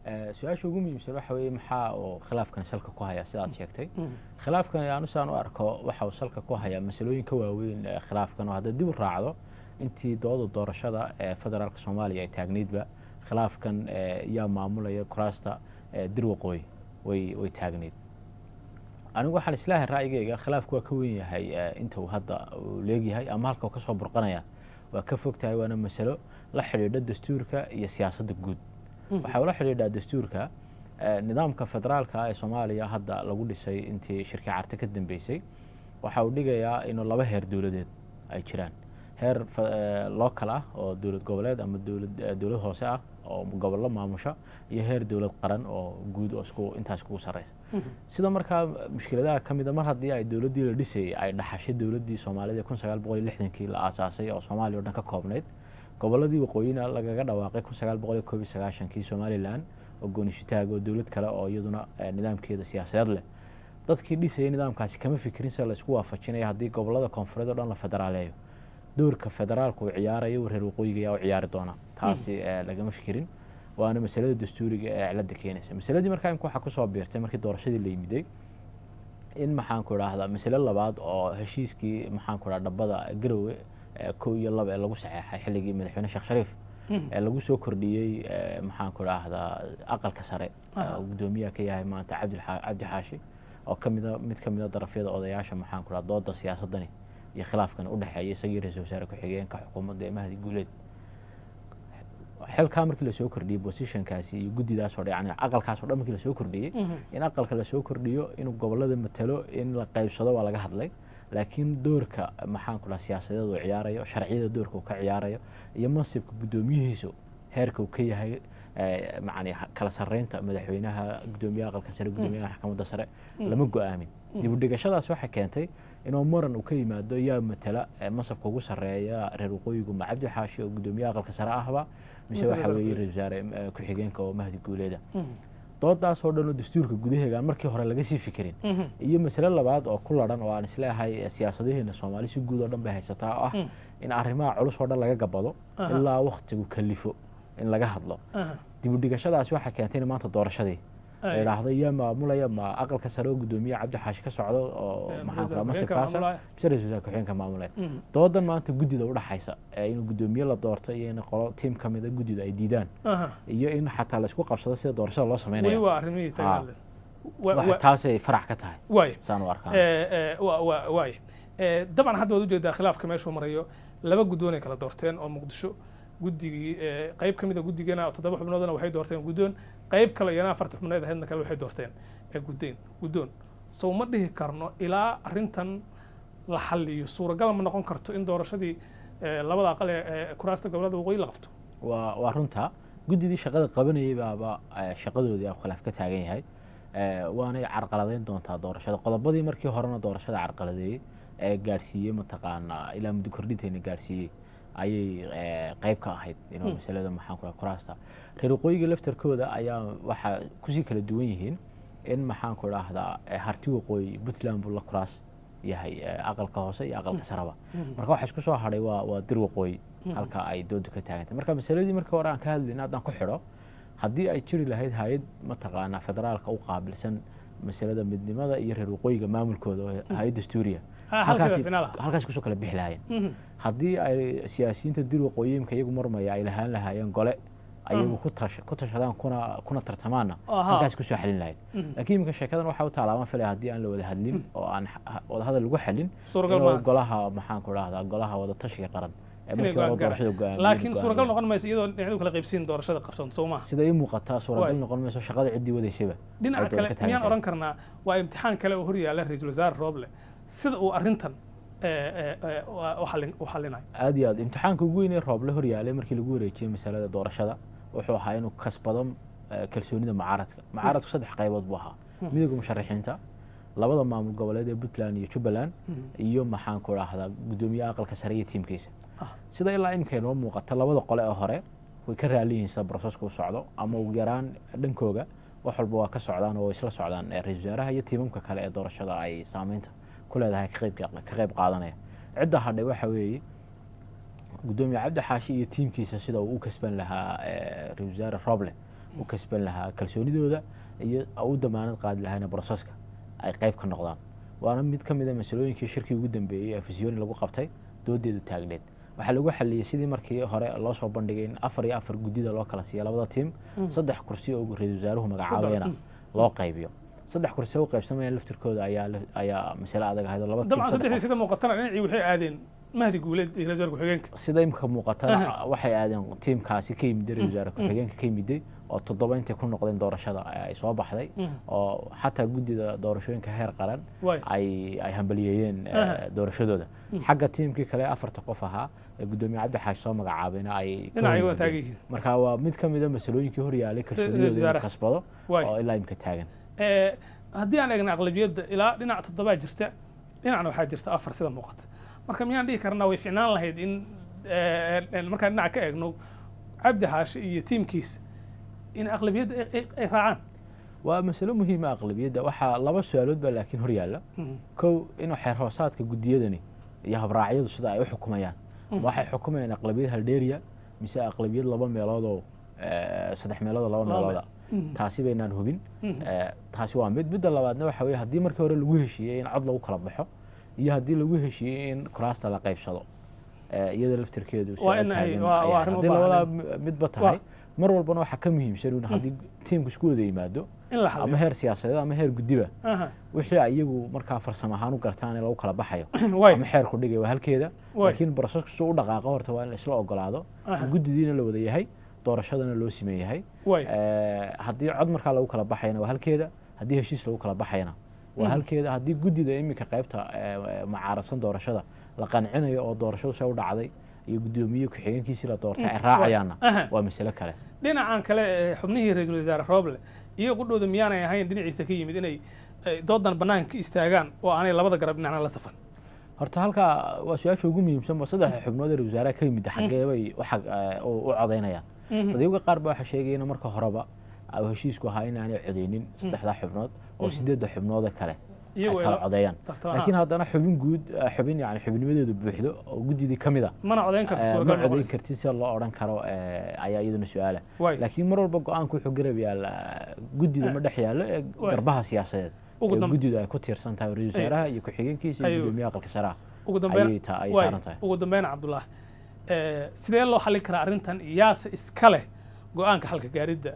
su-aasha ugu muhiimsan waxa weeye maxaa uu khilaafkan salka ku hayaa sidaad sheegtay khilaafkan anu saan u arko waxa uu salka ku hayaa masalooyin ka waaweyn khilaafkan oo hadda dib u raacdo intii dooda doorashada ee federaalka soomaaliya ay taagneydba khilaafkan yaa maamulaya kuraasta dir waqooyi way way taagneyd anigu waxaan islaahay ra'yigayga khilaafku waa ka weyn yahay inta uu hadda uu leegyahay ama halka uu kasoo burqanaya waa ka fog tahay waana masalo la xidhiidha dastuurka iyo siyaasadda guud waxaa ula xidhiidhaa dastuurka nidaamka federaalka ee soomaaliya hadda lagu dhisay intii shirkii carte ka dambeysay waxa uu dhigayaa inuu laba heer dowladeed ay jiraan heer local ah oo dowlad goboleed ama dowlad dowlad hoose ah oo gobollo maamusha iyo heer dowlad qaran oo guud oo isku intaas kugu sarreysa sida markaa mushkiladaha ka mida mar haddii ay dowladdii la dhisayay ay dhaxashay dowladdii soomaalida kun sagaal boqol iyo lixdankii la aasaasay oo soomaaliya o dhan ka koobnayd gobolladii waqooyina lagaga dhawaaqay kun sagaal boqol iyo koob iyo sagaashankii somalilan oo goonishitaag oo dowlad kale oo iyaduna nidaamkeeda siyaasadeed leh dadkii dhisayay nidaamkaasi kama fikirin sida laisku waafajinaya haddii gobollada koonfureed oo dhan la federaaleeyo doorka federaalka uu ciyaarayo reer waqooyiga ayaa u ciyaari doona taasi lagama fikirin waana masalada dastuuriga ee cilada keenaysa masaladii markaa imka waxaa kusoo biirtay markii doorashadii la yimiday in maxaanku idhaahdaa masale labaad oo heshiiskii maxaanku idhaha dhabbada garowe kow iyo laba ee lagu saxeexay xilligii madaxweyne sheekh shariif ee lagu soo kordhiyey maxaanku idhaahdaa aqalka sare gudoomiyaha ka yahay maanta cabdi xaashi oo kamida mid ka mida darafyada odayaasha maxaanku idhaha dooda siyaasadani iyo khilaafkan u dhexeeya isagii ra-isul wasaare ku-xigeenka xukuumadda ee mahdi guuleed xilkaa markii lasoo kordhiyey bosithankaasi iyo guddidaas oo yani aqalkaas o dhan markii lasoo kordhiyey in aqalka lasoo kordhiyo inuu gobollada matalo in la qaybsado waa laga hadlay laakiin doorka maxaanku dhaha siyaasadeed uu ciyaarayo sharciyada doorka uu ka ciyaarayo iyo mansibka guddoomiyihiisu heerka uu ka yahay macani kala sarreynta madaxweynaha guddoomiyaha aqalka sare guddoomiyaha maxkamadda sare lama go-aamin dib u dhigashadaas waxay keentay inuu muran uu ka yimaado yaa matala mansabka ugu sarreeya reer waqooyigu ma cabdi xaashi oo guddoomiyaha aqalka sare ahba mise waxa weeye ra-isul wasaare ku-xigeenka oo mahdi guuleeda doodaas oo dhan oo dastuurka gudaheega aan markii hore laga sii fikirin iyo masale labaad oo ku ladhan oo aan isleeyahay siyaasadaheena soomaali si guud oo dhan bay haysataa oo ah in arrimaha culus oo dhan laga gabado ilaa waktigu kalifo in laga hadlo dib u dhigashadaasi waxay keentay in maanta doorashadii la idhaahdo yaa maamulaya ma aqalka sare oo guddoomiye cabdi xaashi ka socdo oo maxaan masirkaasa mise ra-isul wasaare ku-xigeenka maamulaya doodan maanta guddida udhaxaysa in guddoomiye la doorto iyo in qolo tiim ka mida guddida ay diidaan iyo in xataa laisku qabsado sida doorashada loo sameynaya taasay farac ka tahay saan u arkaa waay dabcan hadda waad ujeedaa khilaafka meeshuu marayo laba guddoonay kala doorteen oo muqdisho guddigii qayb ka mid a guddigana toddoba xubnoodna waxay doorteen guddoon qayb kale iyana afarta xubnood ahaydna kale waxay doorteen guddeen guddoon sow ma dhihi karno ilaa arrintan la xalliyo suuragal ma noqon karto in doorashadii labada aqal ee kuraasta gobolada waqooyi la qabto waa waa runta guddidii shaqada qabanayay baaba shaqadoodii aa khilaaf ka taagan yahay waanay carqaladeyn doontaa doorashada qodobadii markii horena doorashada carqaladeeyey ee gaadhsiiyey mataqaanaa ilaa muddo kordhinteena gaadhsiiyey ayay qayb ka ahayd inuu masalada maxaan ku kuraasta reer waqooyiga laftarkooda ayaa waxaa kusii kala duwan yihiin in maxaan ku idhaahdaa harti waqooyi puntland buu la kuraas yahay aqalka hoose iyo aqalka saraba marka waxa isku soo hadhay waa waa dir waqooyi halka ay doodu ka taagantay marka masaladii markii hore aan ka hadlayna haddaan ku xidho haddii ay jiri lahayd hay-ad mataqaanaa federaalka u qaabilsan masalada midnimada iyo reer waqooyiga maamulkooda oo hay-ad dastuuriya halkaas kusoo kala bixi lahaayeen haddii ay siyaasiyiinta dir waqooyimka iyagu marmaya ay lahaan lahaayeen gole ayagu ku tashadaan kuna kuna tartamaanna halkaas kusoo xalin lahayd laakiin iminka sheekadan waxaa u taalaaban filaya haddii aan la wada hadlin oo aan wadahadal lagu xalin inuu golaha maxaan ku dhahdaa golaha wada tashiga qaran laakiin suuragal noqon mayso iyadoo dhinacyadu kala qaybsiin doorashada qabsan soo maha sida ii muuqataa suuragal noqon mayso shaqada ciddii wadaysayba dhinaca kale miyaan oran karnaa waa imtixaan kale oo hor yaalla ra-iisul wasaare rooble sida uu arrintan u xalinayo aad iyo aad imtixaanka ugu weyn ee rooble hor yaalay markii lagu wareejiyey masalada doorashada wuxuu ahaa inuu kasbado kalsoonida mucaaradka mucaaradku saddex qaybood buu ahaa midowga musharaxiinta labada maamul goboleed ee puntland iyo jubbaland iyo maxaan ku dhahdaa guddoomiyaha aqalka sare iyo tiimkiisa sida ilaa iminka inoo muuqata labada qole ee hore way ka raali yihiin sida broseska u socdo ama ugu yaraan dhankooga wax walba waa ka socdaan oo way isla socdaan ra-isul wasaaraha iyo tiimamka kale ee doorashada ay saameynta ku leedahay ka qayb qaadanaya cidda hadhay waxa weeye guddoomiye cabdi xaashi iyo tiimkiisa sida uu u kasban lahaa ra-isul wasaare roble u kasban lahaa kalsoonidooda iyo u damaanad qaadi lahaana broseska ay qayb ka noqdaan waana mid ka mid a masalooyinkii shirkii ugu dambeeyey ee fisioni lagu qabtay doodeedu taagneed waxaa lagu xaliyey sidii markii hore loo soo bandhigay in afar iyo afar guddida loo kala siiya labada tiim saddex kursi oo ra-iisul wasaaruhu magacaabayana loo qaybiyo saddex kursi u qaybsamayaan laftirkooda ayaa ayaa masale adag ahayd oo laba dabcan saddexdii sida muuqatana dhinacii waxay aadeen mahdi guuleed iyo ra-isul ku-xigeenka sida imika muuqatana waxay aadeen tiimkaasi ka yimiday ra-isul wasaare ku-xigeenka ka yimiday oo toddoba intay ku noqdeen doorashada ay soo baxday oo xataa guddida doorashooyinka heer qaran ay ay hambaliyeeyeen doorashadooda xagga tiimkii kale afarta qof ahaa ee guddoomiye cabdi xaashi soo magacaabayna ay marka waa mid ka mida masalooyinkii horyaalay kalsoonidooda in kasbado oo ilaa imika taagan haddii aan eegna aqlabiyadda ilaa dhinac toddobaa jirta dhinacna waxaa jirta afar sida muuqata marka miyaan dhihi karnaa way ficnaan lahayd in markaan dhinaca ka eegno cabdi xaashi iyo tiimkiisa in aqlabiyadda ay raacaan waa masalo muhiima aqlabiyadda waxaa laba su-aalood baa laakiin hor yaalla kow inuu xeer hoosaadka guddiyadani iyo habraacyadu sida ay u xukumayaan waxay xukumayaan aqlabiyad haldheeriya mise aqlabiyad laba meeloodoo saddex meeloodoo laba meelooda taasi baynaan hubin taasi waa mid midda labaadna waxa weye haddii markii hore lagu heshiiyey in cod lagu kala baxo iyo haddii lagu heshiiyey in kuraasta la qaybsado iyada laftirkeedu haddii labadaa midba tahay mar walbana waxaa ka muhiimsan un haddii tiimku isku wada yimaado ama heer siyaasadeed ama heer guddiba wixii iyagu markaa farsamo ahaan u gartaan in lagu kala baxayo ama xeerku dhigay waa halkeeda laakiin brosesku suu u dhaqaaqo horta waa in la isla ogolaado guddidiina la wada yahay doorashadana loo siman yahay haddii cod markaa lagu kala baxayana waa halkeeda haddii heshiis lagu kala baxayana waa halkeeda haddii guddida iminka qaybta mucaaradsan doorashada la qancinayo oo doorashadu se u dhacday iyo guddoomiye ku-xigeenkiisii la doortay ay raacayaanna waa masale kale dhinacan kale xubnihii ra-iisul wasaare roble iyo qudhooda miyaanay ahayn dhinaciisa ka yimid inay doodan bannaanka ka istaagaan oo aanay labada garab dhinacna la safan horta halkaa waa su-aasha ugu muhiimsan ba saddexda xubnood ee wasaaraha ka yimid xaggee bay u codaynayaan dadyaga qaar ba waxaa sheegayana marka horeba heshiisku ahaa in aanay codeynin saddexdaa xubnood oo sideedda xubnoode kale ay kala codeeyaan laakiin haddana xubin guud xubin yani xubnimadeedu buuxdo oo guddidii ka mid a mana codeyn karti ma codeyn karti sida loo odhan karo ayaa iyaduna su-aala laakiin mar walba go-aanku wuxuu garab yaalla guddida ma dhex yaallo ee garbaha siyaasadeed ee guddidu ay ku tiirsan tahay ra-isul wasaaraha iyo ku-xigeenkiisa iyo guddoomiyaha aqalka saraha ay saaran tahay ugu dambeyn cabdullah sidee loo xallin karaa arrintan yaase iska leh go-aanka xalka gaaridda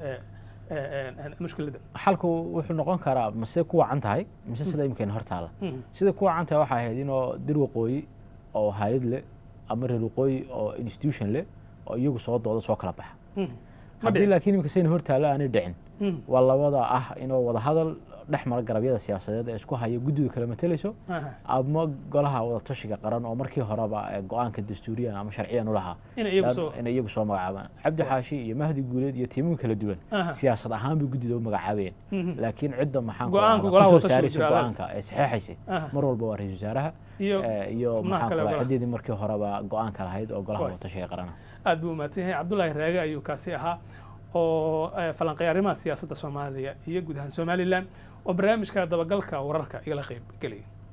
mushkiladda xalku wuxuu noqon karaa mase ku wacan tahay mise sida imikayna hor taala sida ku wacan tahay waxay ahayd inoo dir waqooyi oo hay-ad leh ama reer waqooyi oo institution leh oo iyagu soo dooda soo kala baxa haddii laakiin imika sayna hor taalo aanay dhicin waa labada ah inuu wada hadal dhex mara garabyada siyaasadeed ee isku haya guddidu kala matelayso ama golaha wadatashiga qaran oo markii horeba go-aanka dastuuriyan ama sharciyan u lahaa inay iyagu soo magacaabaan cabdi xaashi iyo mahdi guuleed iyo tiimooyin kala duwan siyaasad ahaan bay guddida u magacaabayeen laakiin cidda maxaankusoo saaraysa go-aanka ee saxeexaysay mar walba waa ra-isul wasaaraha iyo maxaan ciddeedii markii horeba go-aanka lahayd oo golaha wadatashiga qarana aad buu umahadsan yahay cabdullaahi raage ayuu kaasi ahaa oo falanqeeya arrimaha siyaasadda soomaaliya iyo guud ahaan somalilan oo barnaamijka dabagalka wararka igala qayb gelaya